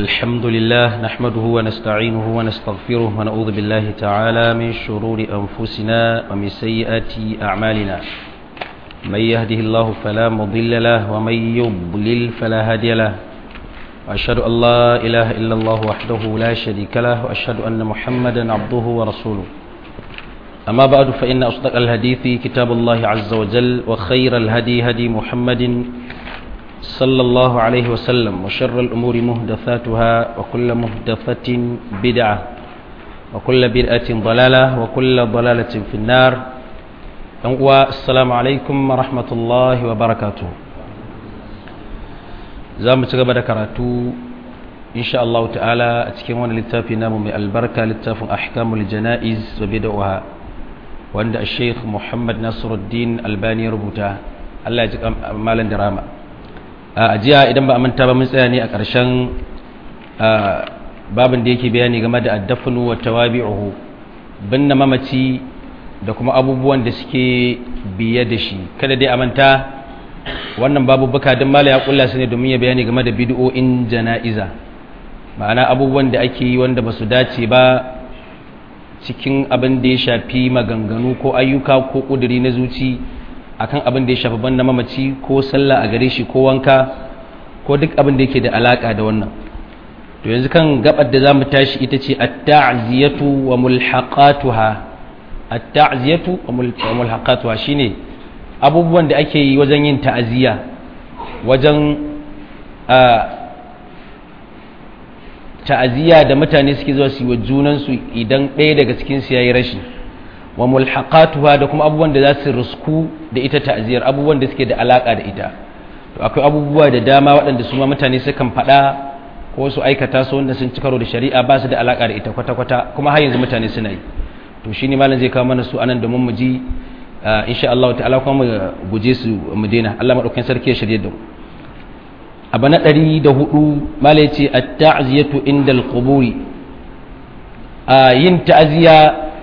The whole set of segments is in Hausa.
الحمد لله نحمده ونستعينه ونستغفره ونعوذ بالله تعالى من شرور أنفسنا ومن سيئات أعمالنا من يهده الله فلا مضل له ومن يضلل فلا هادي له وأشهد أن لا إله إلا الله وحده لا شريك له وأشهد أن محمدا عبده ورسوله أما بعد فإن أصدق الحديث كتاب الله عز وجل وخير الهدي هدي محمد صلى الله عليه وسلم وشر الأمور مهدثاتها وكل مهدثة بدعة وكل بدعة ضلالة وكل ضلالة في النار السلام عليكم ورحمة الله وبركاته زام تقبل كراتو إن شاء الله تعالى أتكلم للتافي نام من البركة للتاف أحكام الجنائز وبدعها وعند الشيخ محمد نصر الدين الباني ربوتا الله يجزاك مالا دراما a jiya idan ba a manta ba mun tsaya ne a ƙarshen babin da yake bayani game da addafinu wa tawabi'uhu binne mamaci da kuma abubuwan da suke biye da shi kada dai a manta wannan babu buka don mala ya kulla su ne domin ya bayani game da bid'o'in jana'iza ma'ana abubuwan da ake yi wanda ba su dace ba cikin abin da ya shafi maganganu ko ayyuka ko ƙuduri na zuci akan abin da ya shafi banda mamaci ko sallah a gare shi ko wanka ko duk abin da yake da alaka da wannan to yanzu kan gabar da zamu tashi ita ce at-ta'ziyatu wa mulhaqatuha at-ta'ziyatu wa mulhaqatuha shine abubuwan da ake yi wajen yin ta'aziya wajen ta'aziya da mutane suke zuwa su yi wa junansu idan ɗaya daga cikin su yayi rashi wa mulhaqatuha da kuma abubuwan da za su rusku da ita ta'ziyar abubuwan da suke da alaka da ita to akwai abubuwa da dama waɗanda su ma mutane sukan faɗa ko su aikata su wanda sun ci karo da shari'a ba su da alaka da ita kwata-kwata kuma har yanzu mutane suna yi to shine malam zai kawo mana su anan domin mu ji insha Allah ta'ala kuma mu guje su mu daina Allah madaukakin sarki ya shirye da mu abu na ɗari da hudu malam ya ce at-ta'ziyatu indal quburi yin ta'ziya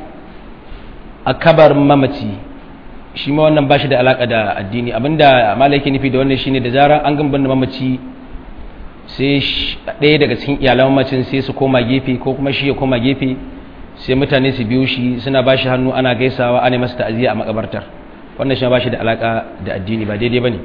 a kabar mamaci shi ma wannan ba shi da alaƙa da addini abinda malaki nufi da wannan shine da zarar an gamban da mamaci sai ɗaya daga cikin iyalan mamacin sai su koma gefe ko kuma shi ya koma gefe sai mutane su biyo shi suna ba shi hannu ana gaisawa ana masa ta'aziyya a makabartar wannan shi ba shi da alaƙa da addini ba daidai ba ne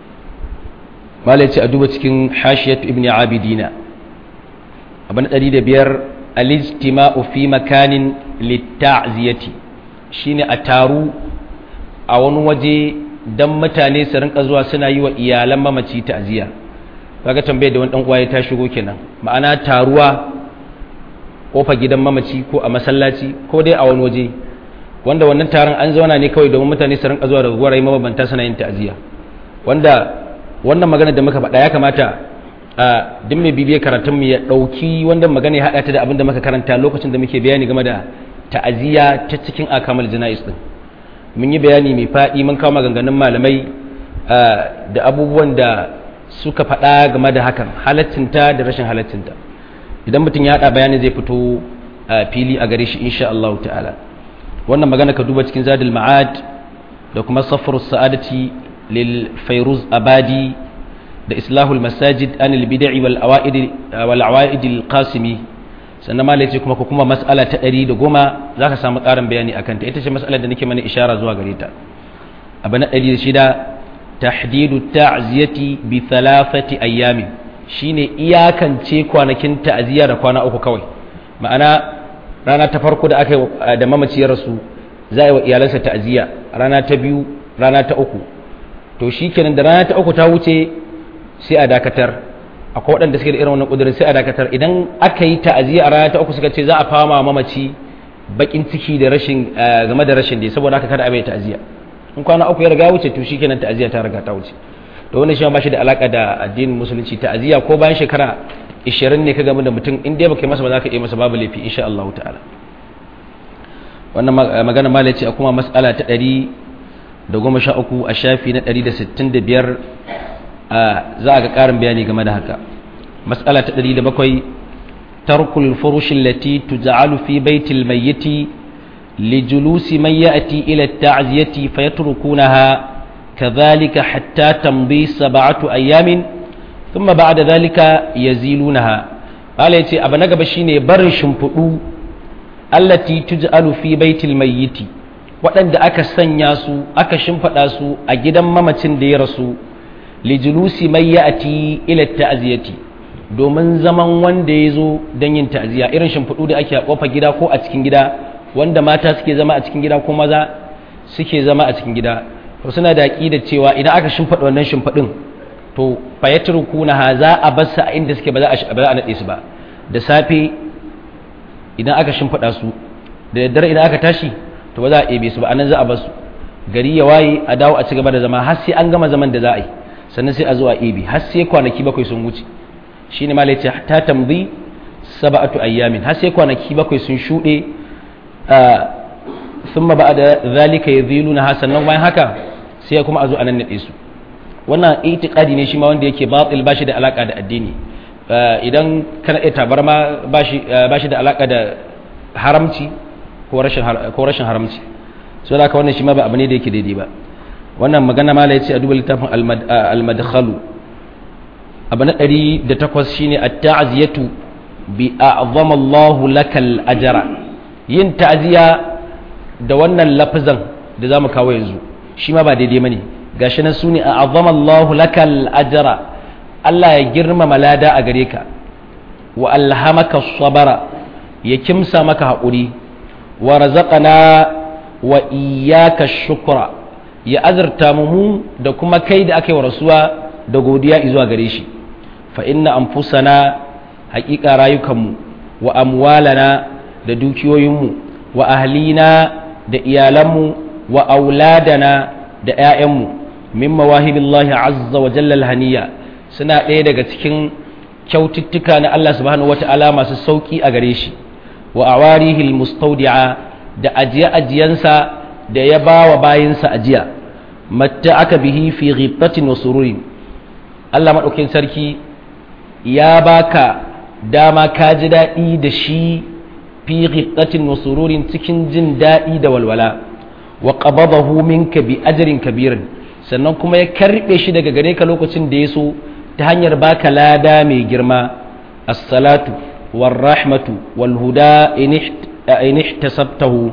malaci a duba cikin hashiyatu ibn abidina abin ɗari da biyar al-ijtima'u fi makanin litta'ziyati shine a taru a wani waje don mutane su rinka zuwa suna yi wa iyalan mamaci ta'aziyya kaga tambayar da wani dan uwa ya ta shigo kenan ma'ana taruwa kofa gidan mamaci ko a masallaci ko dai a wani waje wanda wannan taron an zauna ne kawai domin mutane su rinka zuwa daga gwarai mabambanta suna yin ta'aziyya wanda wannan magana da muka faɗa ya kamata a duk mai bibiyar karatun mu ya ɗauki wanda magana ya haɗa ta da abin da muka karanta lokacin da muke bayani game da ta'aziyya ta cikin akamal jana'is din mun yi bayani mai faɗi mun kawo maganganun malamai da abubuwan da suka faɗa game da hakan halaccinta da rashin halaccinta idan mutum ya haɗa bayani zai fito a fili a gare shi insha Allah ta'ala wannan magana ka duba cikin zadul ma'ad da kuma safar sa'adati lil fairuz abadi da islahul masajid anil bid'i wal awaid wal awaid al qasimi sannan malai ce kuma ko kuma mas'ala ta ɗari da goma za ka samu ƙarin bayani a kanta ita ce mas'alar da nake mana ishara zuwa gare ta abu na ɗari da shida tahdidu ta'ziyati bi thalathati ayyamin shine iyakance kwanakin ta'ziya da kwana uku kawai ma'ana rana ta farko da aka da mamaciyar rasu za a yi wa iyalansa ta'ziya rana ta biyu rana ta uku to shikenan da rana ta uku ta wuce sai a dakatar akwai waɗanda suke da irin wannan ƙudurin sai a dakatar idan aka yi ta'aziyya a rana ta uku suka ce za a fama mamaci bakin ciki da rashin game da rashin da saboda haka kada a bai ta'aziyya in kwana uku ya riga wuce to shikenan ta'aziyya ta riga ta wuce to wannan shi ba shi da alaka da addinin musulunci ta'aziyya ko bayan shekara 20 ne ka game da mutum in dai baka yi masa ba za ka yi masa babu laifi insha Allah ta'ala wannan magana ma ce a kuma mas'ala ta 113 a shafi na 165 za a ga ƙarin bayani game da haka matsala ta ɗari da bakwai tarkul furushin lati tuja'alu fi baitil mayyiti lijulusi man ya'ti ila ta'ziyati fayatrukunaha kadhalika hatta tamdi sab'atu ayamin ثم بعد ذلك يزيلونها Allah ya ce abu na gaba shine barin shimfiɗu allati tuj'alu fi baitil mayyiti waɗanda aka sanya su aka shimfiɗa su a gidan mamacin da ya rasu lijulusi mai ya'ati ila ta'ziyati domin zaman wanda ya zo don yin ta'ziya irin shimfiɗu da ake a ƙofar gida ko a cikin gida wanda mata suke zama a cikin gida ko maza suke zama a cikin gida to suna da da cewa idan aka shimfiɗa wannan shimfiɗin to fayatrukuna ha za a bar su a inda suke ba za a ba za a nade su ba da safe idan aka shimfiɗa su da daddare idan aka tashi to ba za a ebe su ba anan za a bar su gari ya waye a dawo a ci gaba da zama har sai an gama zaman da za a yi sannan sai a zo a ebe har sai kwanaki bakwai sun wuce shine malai ce ta tambi sab'atu ayyamin har sai kwanaki bakwai sun shuɗe thumma ba'da zalika yadhiluna hasanan bayan haka sai kuma a zo a nan nade su wannan itiqadi ne shi ma wanda yake batil bashi da alaka da addini idan kana iya tabarma bashi bashi da alaka da haramci ko rashin ko rashin haramci so da haka wannan shi ma ba abu ne da yake daidai ba wannan magana mala yace a duba littafin al-madkhalu abu na 108 shine at-ta'ziyatu bi a'zama Allah lakal ajra yin ta'ziya da wannan lafazan da zamu kawo yanzu shi ma ba daidai bane gashi nan sune a'zama Allah lakal ajra Allah ya girmama lada a gare ka wa alhamaka sabara ya kimsa maka haƙuri wa razaqana wa iyyaka shukra ya azurta mu da kuma kai da aka yi wa rasuwa da godiya zuwa gare shi fa inna anfusana haƙiƙa rayukanmu wa amwalana da dukiyoyinmu wa ahlina da iyalanmu wa auladana da 'ya'yanmu min mawahibillahi azza wa jalla haniya suna ɗaya daga cikin kyaututtuka na Allah subhanahu wata'ala masu sauki a gare shi wa awarihil mustaudi'a da ajiye-ajiyensa da ya ba wa bayinsa ajiya matta aka bihi fi ghibtatin wa sururin Allah maɗaukin sarki ya baka dama ka ji daɗi da shi fi ghibtatin wa sururin cikin jin daɗi da walwala wa qabadahu minka bi ajrin kabirin sannan kuma ya karɓe shi daga gare ka lokacin da ya so ta hanyar baka lada mai girma as-salatu war rahmatu wal huda in ihtasabtahu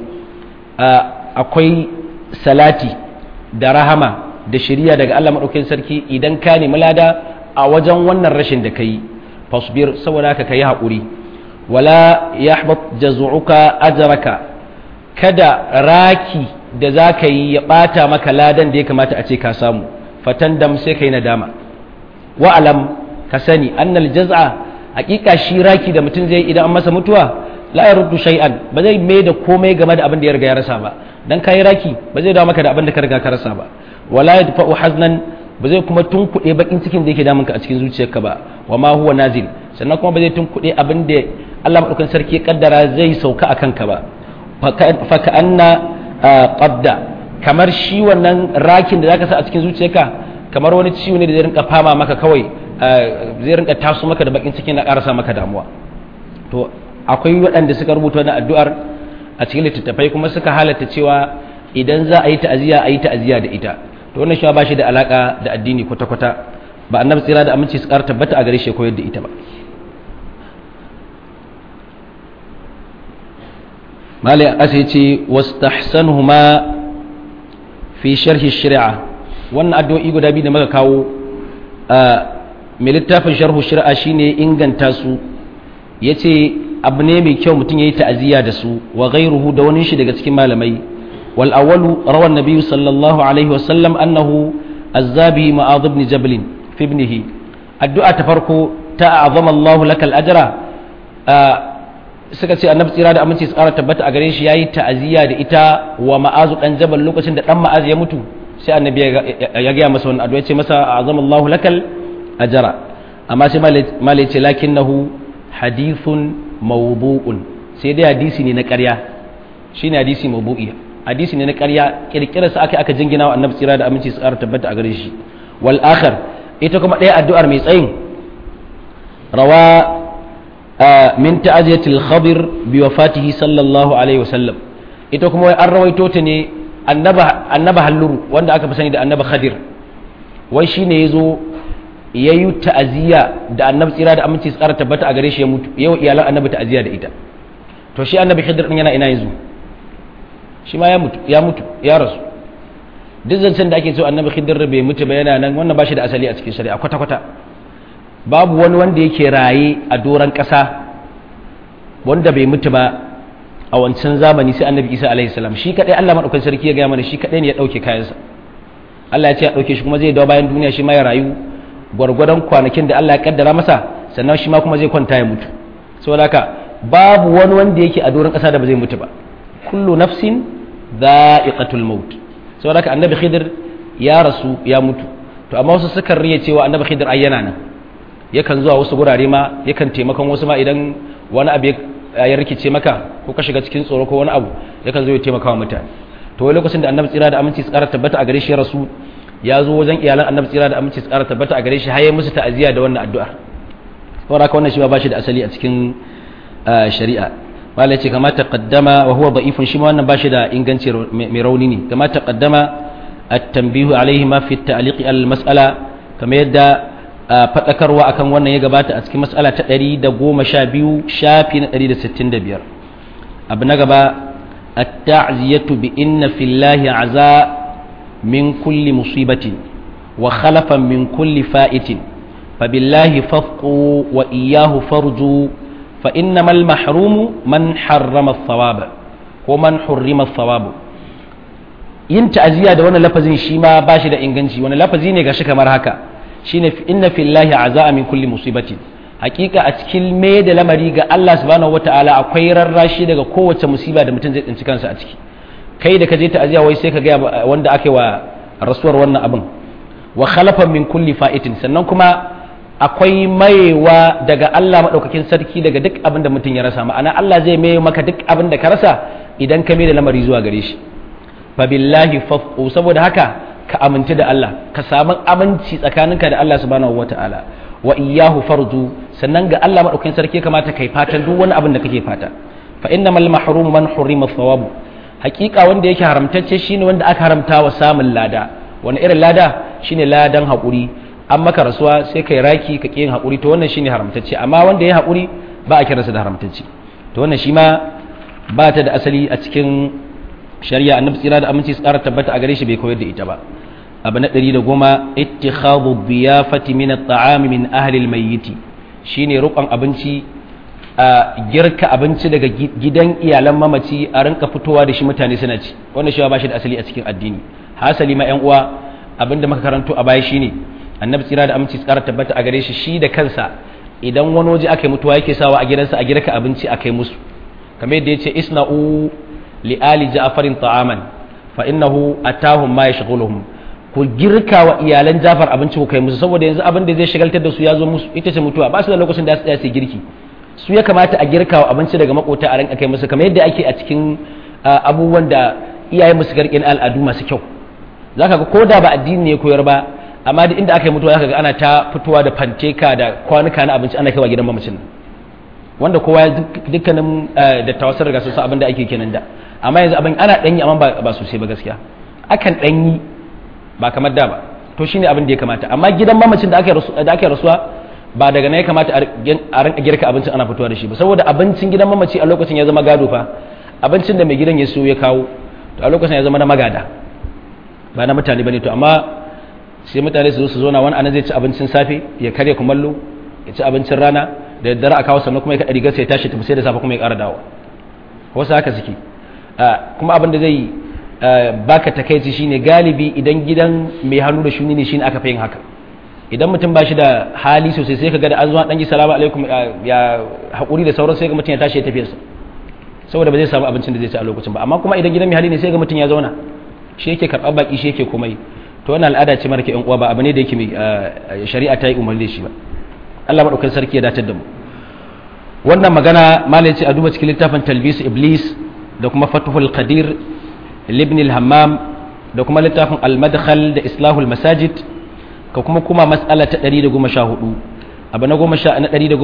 akwai salati da rahama da shiriya daga Allah madaukakin sarki idan ka nemi lada a wajen wannan rashin da kai fasbir saboda haka kai haƙuri wala yahbat jaz'uka ajraka kada raki da zaka yi ya bata maka ladan da ya kamata a ce ka samu fatandam sai kai nadama wa'alam ka sani annal jaz'a hakika shi raki da mutum zai idan an masa mutuwa la yaruddu shay'an ba zai mai da komai game da abin da ya riga ya rasa ba dan kai raki ba zai dawo maka da abin da ka riga ka rasa ba wala yadfa'u haznan ba zai kuma tunkuɗe bakin cikin da yake damun ka a cikin zuciyarka ba wa ma huwa nazil sannan kuma ba zai tunkuɗe abin da Allah madaukakin sarki ya kaddara zai sauka a kanka ba fa ka anna qadda kamar shi wannan rakin da zaka sa a cikin zuciyarka kamar wani ciwo ne da zai rinka fama maka kawai zai rinka taso maka da bakin cikin na karasa maka damuwa to akwai waɗanda suka rubuta wannan addu'ar a cikin littattafai kuma suka halatta cewa idan za a yi ta'aziyya a yi ta'aziyya da ita to wannan shi ba shi da alaka da addini kwata kwata ba annabi tsira da aminci su ƙara tabbata a gare shi koyar da ita ba malai a ƙasa ya ce wastahsanuhuma fi sharhi shari'a wannan addu'o'i guda biyu da muka kawo mai littafin sharhu shari'a shine inganta su yace abu ne mai kyau mutum yayi ta'aziyya da su wa ghayruhu da wani shi daga cikin malamai wal awwalu rawa an sallallahu alaihi wasallam annahu azzabi ma'adh ibn jabal fi ibnihi addu'a ta farko ta azama Allahu lakal ajra suka ce annabi tsira da aminci su ƙara tabbata a gare shi yayi ta'aziyya da ita wa ma'azu dan jabal lokacin da dan ma'az ya mutu sai annabi ya gaya masa wannan addu'a ce masa azamallahu lakal ajra amma sai malai ce lakinnahu hadithun mawdu'un sai dai hadisi ne na ƙarya shine hadisi mawdu'i hadisi ne na ƙarya kirkirar sa aka aka jingina wa annabi tsira da aminci su ƙara tabbata a gare shi wal akhar ita kuma ɗaya addu'ar mai tsayin rawa min ta'aziyatil khabir bi wafatihi sallallahu alaihi wasallam ita kuma an rawaito ta ne annaba halluru wanda aka fi sani da annaba khadir wai shi ne ya zo ya yi ta'aziyya da annabi tsira da aminci tsara tabbata a gare shi ya mutu yau iyalan annabi ta'aziyya da ita to shi annabi khidir din yana ina yanzu shi ma ya mutu ya mutu ya rasu duk zancen da ake so annabi khidir bai mutu ba yana nan wannan ba shi da asali a cikin shari'a kwata kwata babu wani wanda yake raye a doran ƙasa wanda bai mutu ba a wancan zamani sai annabi isa alaihi salam shi kadai Allah madaukakin sarki ya gaya mana shi kadai ne ya dauke kayansa Allah ya ce ya dauke shi kuma zai dawo bayan duniya shi ma ya rayu gwargwadon kwanakin da Allah ya kaddara masa sannan shi ma kuma zai kwanta ya mutu saboda haka babu wani wanda yake a doron kasa da ba zai mutu ba kullu nafsin dha'iqatul maut saboda haka annabi khidir ya rasu ya mutu to amma wasu sukan riya cewa annabi khidir ai yana nan yakan zuwa wasu gurare ma yakan taimakon wasu ma idan wani abu ya rikice maka ko ka shiga cikin tsoro ko wani abu yakan zo ya taimaka wa mutane to wani lokacin da annabi tsira da aminci tsara tabbata a gare shi rasu ya zo wajen iyalan annabi tsira da aminci tsara tabbata a gare shi har ya musu ta'aziyya da wannan addu'ar saboda haka wannan shi ba shi da asali a cikin shari'a malai ce kama taqaddama wa huwa da'ifun shi ma wannan ba shi da inganci mai rauni ne kama taqaddama at-tanbihu alaihi ma fi at-ta'liq al-mas'ala kamar yadda faɗakarwa akan wannan ya gabata a cikin matsala ta 112 shafi na 165 abu na gaba at-ta'ziyatu bi inna fillahi aza min kulli musibatin wa khalafan min kulli fa'itin fabillahi fafqu wa iyyahu farju fa innamal mahrumu man harrama ath-thawab ko man hurrima ath-thawab yin ta'ziya da wannan lafazin shi ma bashi da inganci wani lafazi ne gashi kamar haka shine inna fillahi aza'a min kulli musibatin hakika a cikin me da lamari ga Allah subhanahu wataala akwai rarrashi daga kowace musiba da mutum zai tsinci kansa a ciki kai da ka je ta'aziya wai sai ka ga wanda ake wa rasuwar wannan abin wa khalafan min kulli fa'itin sannan kuma akwai mayewa daga Allah madaukakin sarki daga duk abin da mutum ya rasa ma'ana Allah zai maye maka duk abin da ka rasa idan ka me da lamari zuwa gare shi fa billahi fafqu saboda haka ka aminci da Allah ka samu aminci tsakaninka da Allah subhanahu wata'ala wa iyyahu farju sannan ga Allah madaukakin sarki kamata kai fatan duk wani abin da kake fata fa innamal mahrum man hurima thawab hakika wanda yake haramtacce shine wanda aka haramta wa samun lada wani irin lada shine ladan hakuri an maka rasuwa sai kai raki ka yin hakuri to wannan shine haramtacce amma wanda ya hakuri ba a kiransa da haramtacce to wannan shi ma ba ta da asali a cikin shari'a annabi tsira da aminci su ƙara tabbata a gare shi bai koyar da ita ba abu na ɗari da goma ittikhadhu biyafati min at-ta'ami min ahli al-mayyit shine rukun abinci a girka abinci daga gidan iyalan mamaci a rinka fitowa da shi mutane suna ci wannan shi ba shi da asali a cikin addini hasali ma yan uwa abinda muka karanto a baya shine annabi tsira da aminci su ƙara tabbata a gare shi shi da kansa idan wani waje aka yi mutuwa yake sawa a gidansa a girka abinci a kai musu kamar yadda yace isna'u li ali ja'farin ta'aman fa innahu atahum ma yashghuluhum ku girka wa iyalan Jafar abinci ku kai musu saboda yanzu abin da zai shagaltar da su ya zo musu ita ce mutuwa ba su da lokacin da su tsaya su girki su ya kamata a girka wa abinci daga makota a ranka kai musu kamar yadda ake a cikin abubuwan da iyayen musu garkin al'adu masu kyau zaka ga ko da ba addini ne koyar ba amma da inda aka yi mutuwa zaka ga ana ta fitowa da fanteka da kwanuka na abinci ana kaiwa gidan mamacin wanda kowa dukkanin da tawassar daga sun san abin da ake kenan da amma yanzu abin ana danyi amma ba sosai ba gaskiya akan danyi ba kamar da ba to shine abin da ya kamata amma gidan mamacin da aka da aka rasuwa ba daga nan ya kamata a rinka girka abincin ana fitowa da shi ba saboda abincin gidan mamaci a lokacin ya zama gado fa abincin da mai gidan ya so ya kawo to a lokacin ya zama na magada ba na mutane bane to amma sai mutane su zo su zo na wani anan zai ci abincin safe ya karya kumallo ya ci abincin rana da daddare a kawo sannan kuma ya kaɗa rigar sai ya tashi tafi sai da safe kuma ya ƙara dawo wasu haka suke kuma abin da zai baka takaici shine galibi idan gidan mai hannu da shuni ne shine aka fi yin haka idan mutum ba shi da hali sosai sai ka ga da an zuwa dan ji salamu alaikum ya haƙuri da sauran sai ga mutum ya tashi ya tafi sa saboda ba zai samu abincin da zai ci a lokacin ba amma kuma idan gidan mai hali ne sai ga mutum ya zauna shi yake karɓar baki shi yake komai to wannan al'ada ce mara ke yan uwa ba abu ne da yake mai shari'a ta yi umarni shi ba Allah madaukakin sarki ya dace da mu wannan magana malai ce a duba cikin littafin talbis iblis da kuma fatuhul qadir libn al-hammam da kuma littafin al-madkhal da islahul masajid ka kuma kuma mas'ala ta 114 abu na 10 na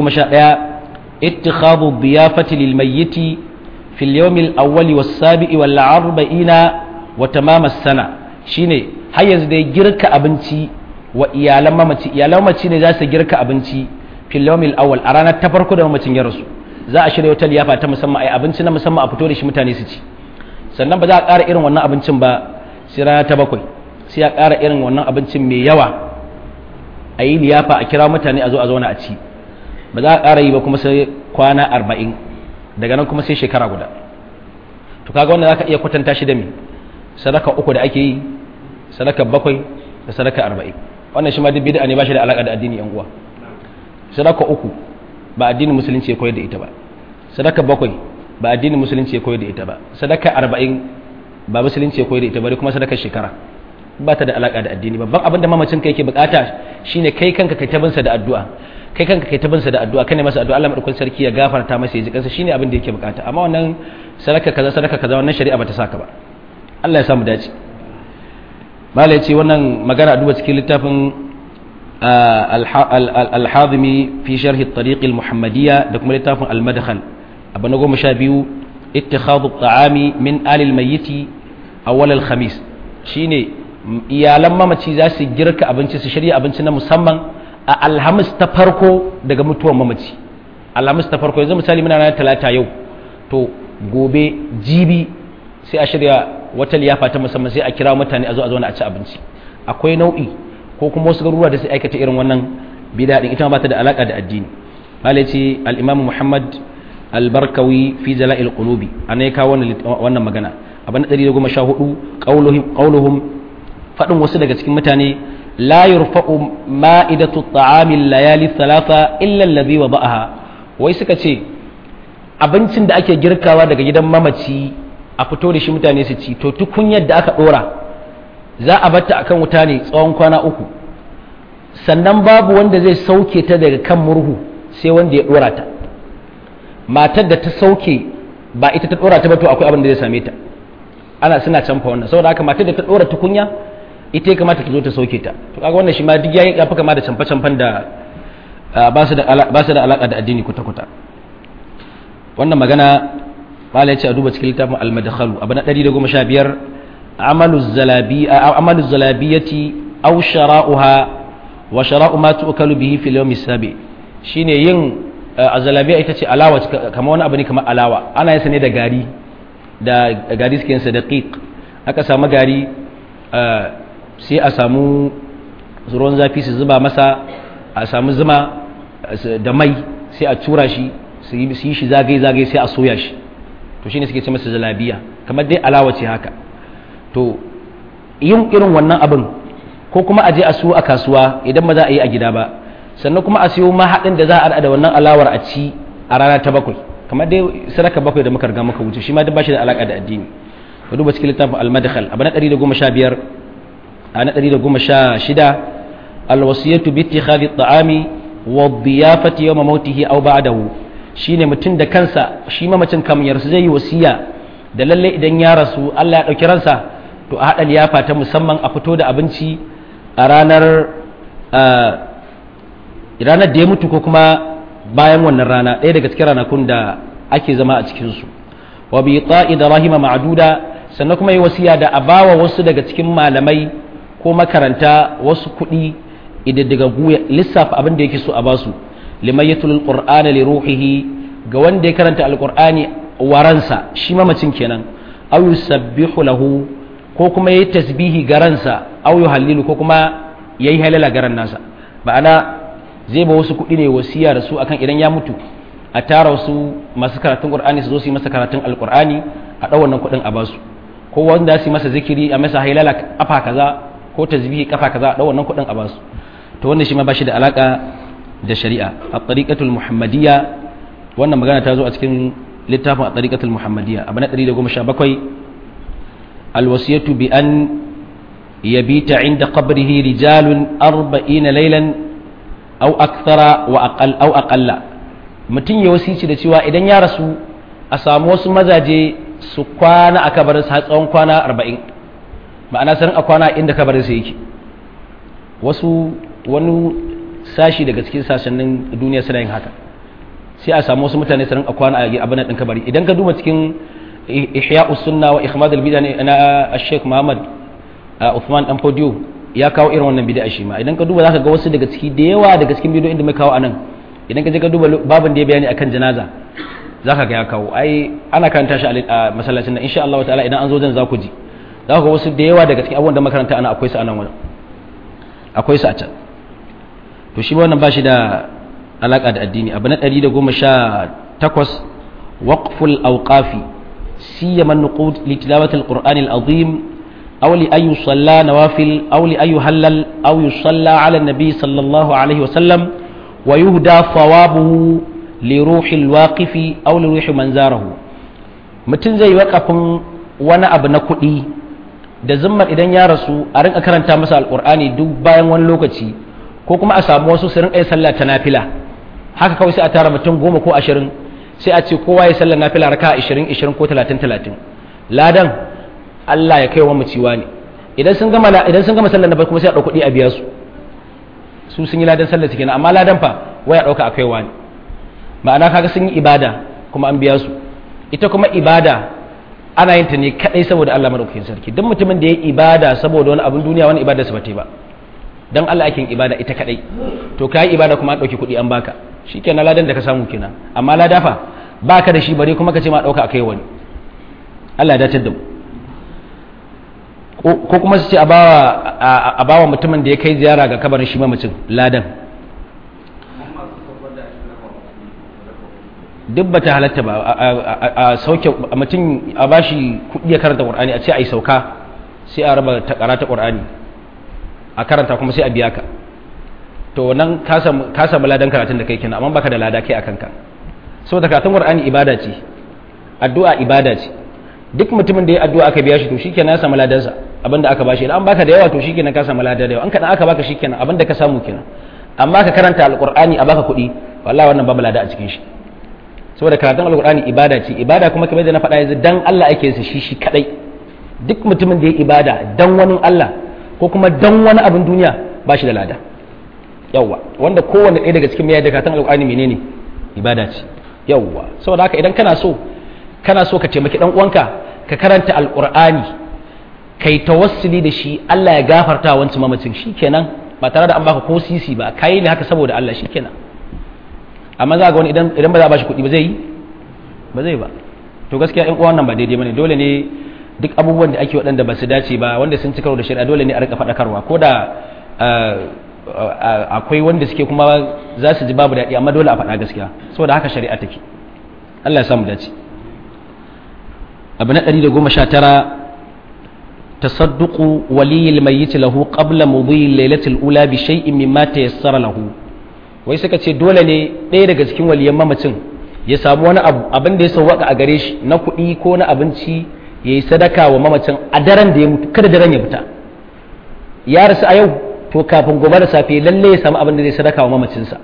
111 ittikhadhu diyafati lil mayyiti fi al-yawm al-awwal was-sabi'i wal-arba'ina wa tamam as-sana shine har yanzu dai girka abinci wa iyalan mamaci iyalan mamaci ne za su girka abinci fil yawmil awwal a ranar ta farko da mamacin ya rasu za a shirya wata liyafa ta musamman ai abinci na musamman a fito da shi mutane su ci sannan ba za a ƙara irin wannan abincin ba sai rana ta bakwai sai a ƙara irin wannan abincin mai yawa a yi liyafa a kira mutane a zo a zauna a ci ba za a ƙara yi ba kuma sai kwana arba'in daga nan kuma sai shekara guda to kaga wanda za ka iya kwatanta shi da me sadaka uku da ake yi sadaka bakwai da sadaka arba'in wannan shi ma duk bid'a ne ba shi da alaƙa da addini yan uwa sadaka uku ba addinin musulunci ya koyar da ita ba sadaka bakwai ba addinin musulunci ya koyar da ita ba sadaka arba'in ba musulunci ya koyar da ita ba kuma sadaka shekara ba ta da alaka da addini babban abin da mamacin ka yake bukata shine kai kanka kai tabinsa da addu'a kai kanka kai tabinsa da addu'a kane masa addu'a Allah madaukakin sarki ya gafarta masa ya ji kansa shine abin da yake bukata amma wannan sadaka kaza sadaka kaza wannan shari'a bata saka ba Allah ya samu dace malai ce wannan magana a duba cikin littafin al-hazimi fi sharh at-tariq al-muhammadiyya da kuma littafin al-madkhal abu na goma sha biyu ittikhadhu at-ta'ami min alil mayyiti awwal al-khamis shine iyalan mamaci za su girka abinci su shirya abinci na musamman a alhamis ta farko daga mutuwar mamaci alhamis ta farko yanzu misali muna ranar talata yau to gobe jibi sai a shirya wata liyafa ta musamman sai a kira mutane a zo a zauna a ci abinci akwai nau'i ko kuma wasu garuruwa da sai aikata irin wannan bid'a din ita ba ta da alaka da addini malai ce al-imam muhammad al-barkawi fi jala'il qulubi ana ya kawo wannan magana abin da 114 qauluhum fadin wasu daga cikin mutane la yurfa'u ma'idatu at-ta'ami layali thalatha illa alladhi wada'aha wai suka ce abincin da ake girkawa daga gidan mamaci a fito da shi mutane su ci to tukunyar da aka dora za a batta akan wuta ne tsawon kwana uku sannan babu wanda zai sauke ta daga kan murhu sai wanda ya dora ta matar da ta sauke ba ita ta dora ta ba to akwai abin da zai same ta ana suna canfa wannan saboda haka matar da ta dora tukunya ita ya kamata ta zo ta sauke ta to kaga wannan shi ma duk yayi yafi kama da canfa canfan da ba su da ba su da alaka da addini kuta kuta wannan magana mala ya ce a duba cikin littafin al-madkhalu abu na 115 amalu zalabi amalu zalabiyati aw shara'uha wa shara'u ma tu'kalu bihi fil yawmi sabi shine yin azalabiya ita ce alawa kamar wani abu ne kamar alawa ana yin sa ne da gari da gari suke yin sa daqiq aka samu gari sai a samu ruwan zafi su zuba masa a samu zuma da mai sai a tura shi su yi shi zagaye zagaye sai a soya shi to shine suke ce masa zalabiya kamar dai alawa ce haka to yin irin wannan abin ko kuma a je a siyo a kasuwa idan ba za a yi a gida ba sannan kuma a siyo mahaɗin da za a da wannan alawar a ci a rana ta bakwai kamar dai sadaka bakwai da muka riga muka wuce shi ma duk ba shi da alaka da addini ka duba cikin littafin al-madkhal abu na 115 a na 116 al-wasiyatu bi ittikhadhi at-ta'ami wa dhiyafati yawma mautihi aw ba'dahu shine mutum da kansa shi mamacin kamar zai yi wasiya da lalle idan ya rasu Allah ya dauki ransa to a haɗa liyafa ta musamman a fito da abinci a ranar ranar da ya mutu ko kuma bayan wannan rana ɗaya daga cikin ranakun da ake zama a cikinsu wa bi ta'i da rahima ma'aduda sannan kuma yi wasiya da a bawa wasu daga cikin malamai ko makaranta wasu kuɗi idaddaga guya lissafa abin da yake so a basu liman yatul qur'ana li ruhihi ga wanda ya karanta alqur'ani waransa shi mamacin kenan aw yusabbihu lahu ko kuma yayi tasbihi garansa aw yuhallilu ko kuma yayi halala garan nasa ma'ana zai ba wasu kuɗi ne wasiya da su akan idan ya mutu a tara wasu masu karatun qur'ani su zo su yi masa karatun alqur'ani a ɗau wannan kuɗin a basu ko wanda su yi masa zikiri a masa halala kafa kaza ko tasbihi kafa kaza a ɗau wannan kuɗin a basu to wannan shi ma ba shi da alaka da shari'a a tariqatul muhammadiyya wannan magana ta zo a cikin littafin a tariqatul muhammadiyya abu na 117 alwasiyatu bi an yabita inda qabrihi rijalun 40 laylan aw akthara wa aqal aw aqalla mutun ya wasici da cewa idan ya rasu a samu wasu mazaje su kwana a kabarin sa tsawon kwana 40 ma'ana sanin a kwana inda kabarin sa yake wasu wani sashi daga cikin sassanin duniya suna yin haka sai a samu wasu mutane su rinka kwana a abin din kabari idan ka duba cikin ihya sunna wa ikhmad al bid'a na Sheikh Muhammad Uthman dan Podio ya kawo irin wannan bid'a shi ma idan ka duba zaka ga wasu daga ciki da yawa daga cikin bidiyoyin da mai kawo anan idan ka je ka duba babin da ya bayani akan janaza zaka ga ya kawo ai ana karanta shi a masallacin nan insha Allah ta'ala idan an zo jan za ku ji za ku ga wasu da yawa daga cikin abubuwan da makaranta ana akwai su a nan wurin akwai su a can to shi wannan ba shi da alaka da addini abu na 118 waqful awqafi siyama nuqud li tilawati alquran alazim aw li ay yusalla nawafil aw li ay yuhallal aw yusalla ala nabi sallallahu alaihi wa sallam wa yuhda thawabuhu li ruhi alwaqifi aw li ruhi man zarahu mutun zai waƙafin wani abu na kuɗi da zimmar idan ya rasu a rinka karanta masa alqur'ani duk bayan wani lokaci ko kuma a samu wasu su rinka yin sallah ta nafila haka kawai sai a tara mutum goma ko ashirin sai a ce kowa ya sallar nafila raka ashirin ashirin ko talatin talatin ladan Allah ya kai wa maciwa ne idan sun gama idan sun gama sallar na kuma sai a ɗauki kuɗi a biya su su sun yi ladan sallar su kenan amma ladan fa waya ɗauka a kaiwa ne ma'ana kaga sun yi ibada kuma an biya su ita kuma ibada ana yin ta ne kadai saboda Allah madaukakin sarki duk mutumin da ya yi ibada saboda wani abin duniya wani ibada su ba ta ba dan Allah ake ibada ita kadai to kai ibada kuma an dauki kuɗi an baka shikenan ladan da ka samu kenan amma lada fa baka da shi bare kuma ka ce ma dauka akai wani Allah ya dace da mu ko kuma su ce a bawa a bawa mutumin da ya kai ziyara ga kabarin shi mamacin ladan duk bata halatta ba a sauke mutum a bashi kuɗi ya karanta qur'ani a ce ai sauka sai a raba ta karata qur'ani a karanta kuma sai a biya ka to nan ka samu ladan karatun da kai kenan amma baka da lada kai a kanka saboda karatun qur'ani ibada ce addu'a ibada ce duk mutumin da ya addu'a aka biya shi to shikenan ya samu ladansa abinda aka bashi idan an baka da yawa to shikenan ka samu ladan da yawa an kadan aka baka shikenan abinda ka samu kenan amma ka karanta alqur'ani a baka kuɗi wallahi wannan babu lada a cikin shi saboda karatun alqur'ani ibada ce ibada kuma kamar da na faɗa yanzu dan Allah ake yin shi shi kadai duk mutumin da ya ibada dan wani Allah ko kuma dan wani abin duniya ba shi da lada yawwa wanda kowanne ɗaya daga cikin mai da karatun alqur'ani menene ibada ce yawwa saboda haka idan kana so kana so ka taimaki dan uwanka ka karanta alqur'ani kai tawassuli da shi Allah ya gafarta wancan mamacin shikenan ba tare da an baka ko sisi ba kai ne haka saboda Allah shikenan amma za ga wani idan idan ba za a bashi kuɗi ba zai yi ba zai ba to gaskiya ɗan uwan nan ba daidai bane dole ne duk abubuwan da ake waɗanda ba su dace ba wanda sun ci karo da shari'a dole ne a rika faɗakarwa ko da akwai wanda suke kuma za su ji babu daɗi amma dole a faɗa gaskiya saboda haka shari'a take Allah ya samu dace abu na 119 تصدق ولي الميت له قبل مضي الليلة الأولى بشيء مما تيسر له wai suka ce dole ne ɗaya daga cikin waliyan mamacin ya samu wani abu abin da ya sauwaka a gare shi na kuɗi ko na abinci ya yi sadaka wa mamacin a daren da ya mutu kada daren ya fita ya rasu a yau to kafin gobe da safe lalle ya samu abin da zai sadaka wa mamacinsa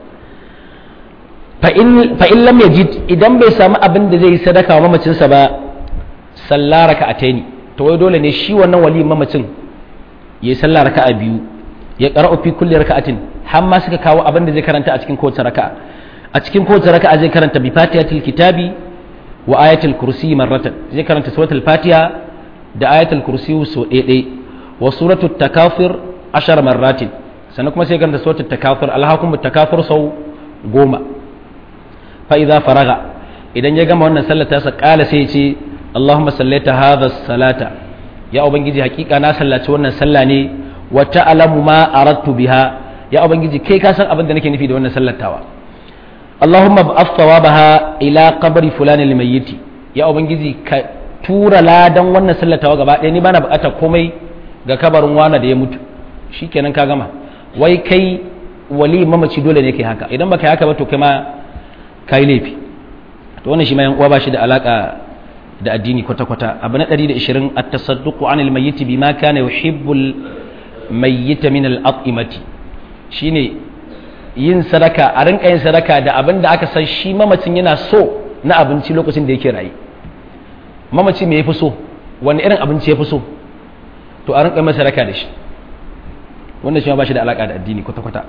fa in lam yajid idan bai samu abin da zai sadaka wa mamacinsa ba sallah raka'ataini to wai dole ne shi wannan waliyin mamacin ya yi sallah raka'a biyu ya qara'u fi kulli raka'atin har ma suka kawo abin da zai karanta a cikin kowace raka'a a cikin kowace raka'a zai karanta bi fatihatil kitabi wa ayatul kursi marratan zai karanta suratul fatiha da ayatul kursi so ɗaya wa suratul takafir ashar marratin sannan kuma sai karanta suratul takafir alhakum takafir sau goma fa idza faraga idan ya gama wannan sallar ta sa kala sai ya ce Allahumma sallaita hadha salata ya ubangiji hakika na sallaci wannan sallah ne wa ta'lamu ma aradtu biha ya ubangiji kai ka san abin da nake nufi da wannan sallatawa Allahumma ba'ath thawabaha ila qabri fulan al-mayyit ya ubangiji ka tura ladan wannan sallatawa gaba ɗaya ni bana buƙatar komai ga kabarin wani da ya mutu shikenan ka gama wai kai wali mamaci dole ne kai haka idan baka yi haka ba to kai ma kai laifi to wannan shi ma yan uwa ba shi da alaka da addini kwata-kwata abu na 120 at-tasadduqu 'anil mayyit bima kana yuhibbul mayyit min al-at'imati shine yin sadaka a rinka yin sadaka da abin da aka san shi mamacin yana so na abinci lokacin da yake rayu mamaci me yafi so wani irin abinci yafi so to a rinka yin sadaka da shi wannan shi ma ba shi da alaka da addini kwata-kwata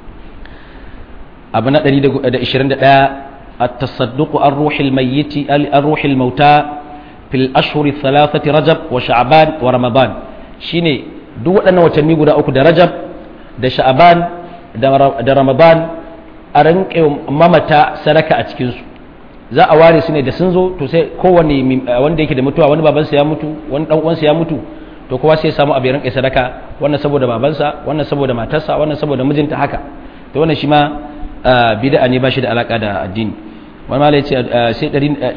abu na 121 التصدق عن روح الميت عن روح الموتى في الأشهر الثلاثة رجب وشعبان ورمضان شيني duk waɗannan watanni guda uku da rajab da sha'aban da ramadan a rinƙe mamata sadaka a cikinsu za a ware su ne da sun zo to sai kowane wanda yake da mutuwa wani babansa ya mutu wani dan uwansa ya mutu to kowa sai ya samu abu ya rinƙe sadaka wannan saboda babansa wannan saboda matarsa wannan saboda mijinta haka to wannan shi ma bid'a ne ba shi da alaka da addini wani malai ce sai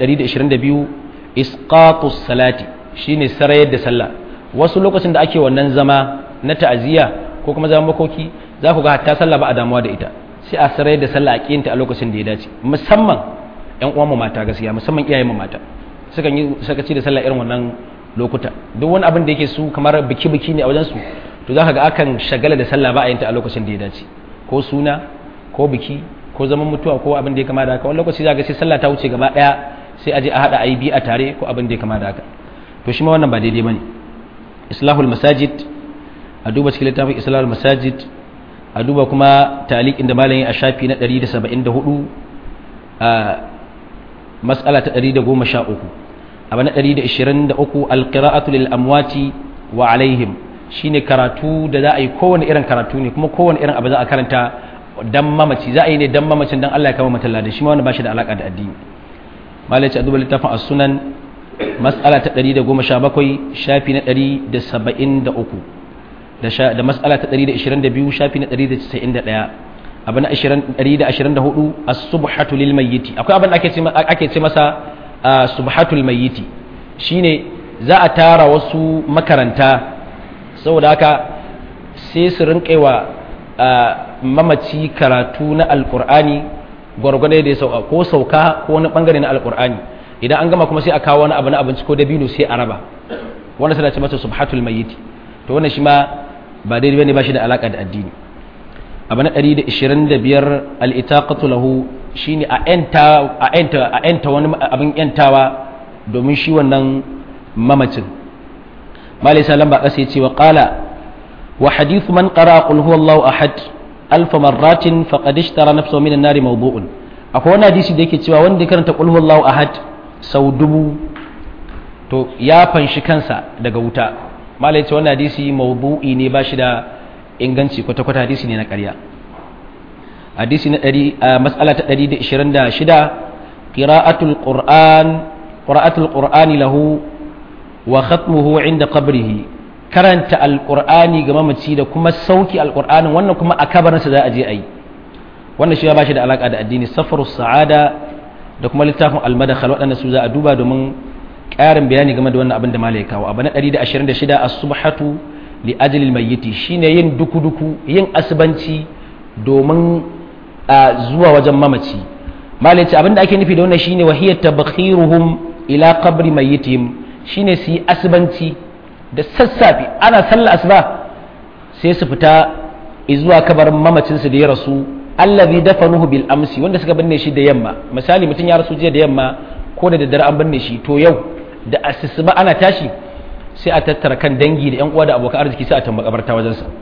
122 isqatus salati shine sarayar da sallah wasu lokacin da ake wannan zama na ta'aziyya ko kuma zaman makoki za ku ga hatta sallah ba a damuwa da ita sai a sarayar da sallah a kiyinta a lokacin da ya dace musamman yan uwan mu mata gaskiya musamman iyayen mu mata sukan yi sakaci da sallah irin wannan lokuta duk wani abin da yake su kamar biki biki ne a wajen su to za ka ga akan shagala da sallah ba a yinta a lokacin da ya dace ko suna ko biki ko zaman mutuwa ko abin da ya kama da haka wani lokaci za ga sai sallah ta wuce gaba daya sai aje a hada ayi bi a tare ko abin da ya kama da haka to shi ma wannan ba daidai bane islahul masajid a duba cikin littafin islahul masajid a duba kuma taliqin da malamin a shafi na 174 a mas'ala ta 113 abu na 123 alqira'atu lil amwati wa alaihim shine karatu da za a yi kowane irin karatu ne kuma kowane irin abu za a karanta dan mamaci za a yi ne dan mamacin dan Allah ya kama matalla da shi ma wani ba shi da alaka da addini malaci a duba littafin as-sunan mas'ala ta 117 shafi na 173 da da mas'ala ta 122 shafi na 191 abu na 124 as-subhatu lil mayyit akwai abin da ake ce ake ce masa subhatul mayyit shine za a tara wasu makaranta saboda haka sai su rinƙewa mamaci karatu na alkur'ani gwargwado da ya sauka ko sauka ko wani bangare na alkur'ani idan an gama kuma sai a kawo wani abu na abinci ko dabino sai a raba wannan sai ce masa subhatul mayyit to wannan shi ma ba daidai bane ba shi da alaka da addini abu na 125 al-itaqatu lahu shine a enta a enta a enta wani abin yantawa domin shi wannan mamacin malai salam ba kasa yace wa qala وحديث من قرأ قل هو الله أحد ألف مرات فقد اشترى نفسه من النار موضوع akwai wani hadisi da yake cewa wanda karanta qul huwallahu ahad sau dubu to ya fanshi kansa daga wuta malai ce wannan hadisi mawdu'i ne ba shi da inganci kwata kwata hadisi ne na ƙarya hadisi na 100 mas'ala ta 126 qira'atul qur'an qira'atul qur'ani lahu wa khatmuhu 'inda qabrihi karanta alkur'ani ga mamaci da kuma sauki alkur'anin wannan kuma a kabarinsa za a je a yi wannan shi ya ba shi da alaƙa da addini safaru sa'ada da kuma littafin almadakhal waɗanda su za a duba domin ƙarin bayani game da wannan abin da malai kawo abu na 126 as-subhatu li ajli al-mayyiti shine yin duku-duku yin asbanci domin zuwa wajen mamaci malai ce abin da ake nufi da wannan shine wahiyat tabkhiruhum ila qabri mayyitihim shine su yi asbanci da sassafe ana sallar asuba sai su fita zuwa kabarin mamacinsu da ya rasu allazi dafanuhu bil amsi wanda suka binne shi da yamma misali mutum ya rasu jiya da yamma ko da daddare an binne shi to yau da asuba ana tashi sai a tattara kan dangi da yan uwa da abokan arziki sai a tamba kabarta wajen sa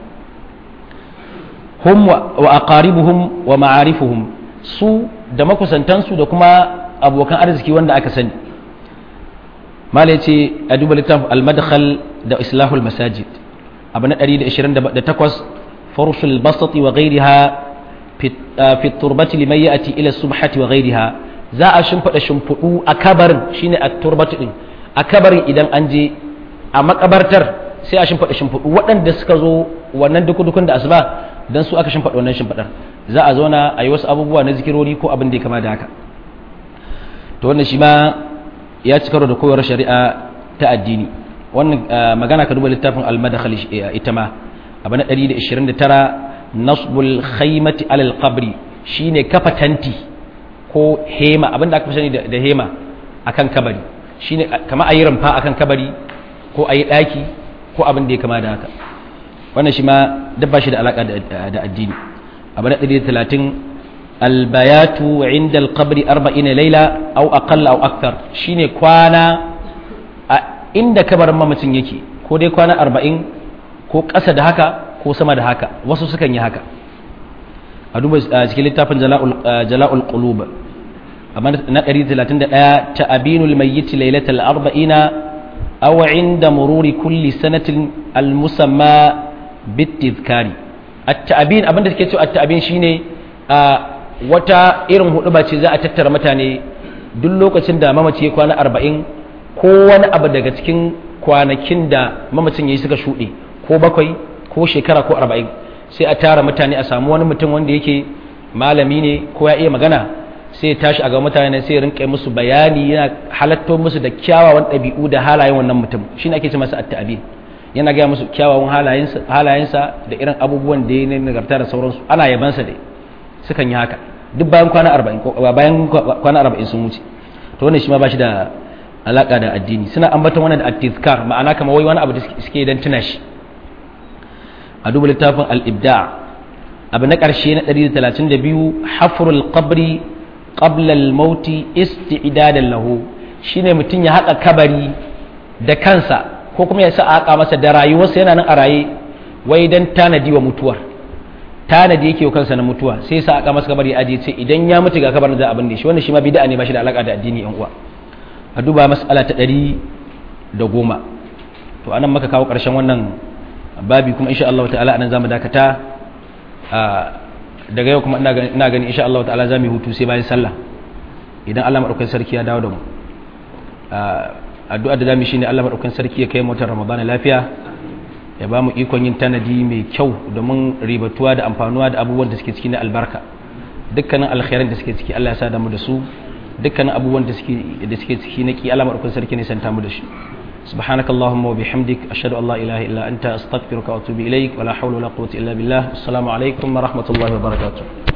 hum wa aqaribuhum wa ma'arifuhum su da makusantansu da kuma abokan arziki wanda aka sani mala ya ce a duba littafin almadkhal da islahul masajid abu na 128 farusul basati wa ghairiha fi turbati liman ya'ti ila subhati wa ghairiha za a shimfida shimfidu a kabarin shine a turbati din a kabarin idan an je a makabartar sai a shimfida shimfidu waɗanda suka zo wannan dukudukun da asuba dan su aka shimfida wannan shimfidar za a zauna a yi wasu abubuwa na zikirori ko abin da ya kama da haka to wannan shi ma ya ci karo da koyar shari'a ta addini wannan magana ka duba littafin al-madakhal ita ma abu na 129 nasbul khaymati alal qabri shine kafa tanti ko hema abinda aka fi sani da hema akan kabari shine kama ayi rumfa akan kabari ko ayi daki ko abin da ya kama da haka wannan shi ma dabba shi da alaka da addini abu na 130 البيات عند القبر أربعين ليلة أو أقل أو أكثر شيني كوانا عند كبر ممتن يكي ko dai kwana arba'in ko ƙasa da haka ko sama da haka wasu sukan yi haka a duba cikin littafin jala'ul qulub amma na 131 ta abinul mayyit lailatul arba'ina aw inda mururi kulli sanatin al-musamma bitizkari at-ta'bin abinda take cewa at-ta'bin shine wata irin hudu ba ce za a tattara mutane duk lokacin da mamaci ya kwana arba'in ko wani abu daga cikin kwanakin da mamacin ya yi suka shuɗe ko bakwai ko shekara ko arba'in sai a tara mutane a samu wani mutum wanda yake malami ne ko ya iya magana sai ya tashi a ga mutane sai ya rinka musu bayani yana halatto musu da kyawawan ɗabi'u da halayen wannan mutum shine ake ce masa at-ta'bin yana gaya musu kyawawan halayensa da irin abubuwan da ya ne nagarta da sauransu ana yabansa da sukan yi haka duk bayan kwana arba'in bayan kwana arba'in sun wuce to wannan shi ma ba shi da alaka da addini suna ambaton wannan da at-tizkar ma'ana kamar wai wani abu da suke dan tuna shi a duba littafin al-ibda' abu na ƙarshe na 132 hafrul qabri qabla al-maut isti'dadan lahu shine mutum ya haƙa kabari da kansa ko kuma ya sa a haƙa masa da rayuwarsa yana nan a raye wai dan tanadi wa mutuwar tanadi yake wa kansa na mutuwa sai sa aka masa kabari aje ce idan ya mutu ga kabarin da abin da shi wannan shi ma bid'a ne ba shi da alaka da addini yan uwa a duba mas'ala ta ɗari da goma to anan maka kawo ƙarshen wannan babi kuma insha Allah ta'ala anan zamu dakata daga yau kuma ina gani insha Allah ta'ala zamu hutu sai bayan sallah idan Allah madaukakin sarki ya dawo da mu addu'a da zamu shine Allah madaukakin sarki ya kai mu watan Ramadan lafiya ya ba mu ikon yin tanadi mai kyau domin ribatuwa da amfanuwa da abubuwan da suke ciki na albarka dukkanin alkhairan da suke ciki Allah ya sa da mu da su dukkanin abubuwan da suke da suke ciki na ki Allah madaukakin sarki ne santa mu da shi سبحانك اللهم وبحمدك أشهد أن لا إله إلا أنت أستغفرك وأتوب إليك ولا حول ولا قوة إلا بالله السلام عليكم ورحمة الله وبركاته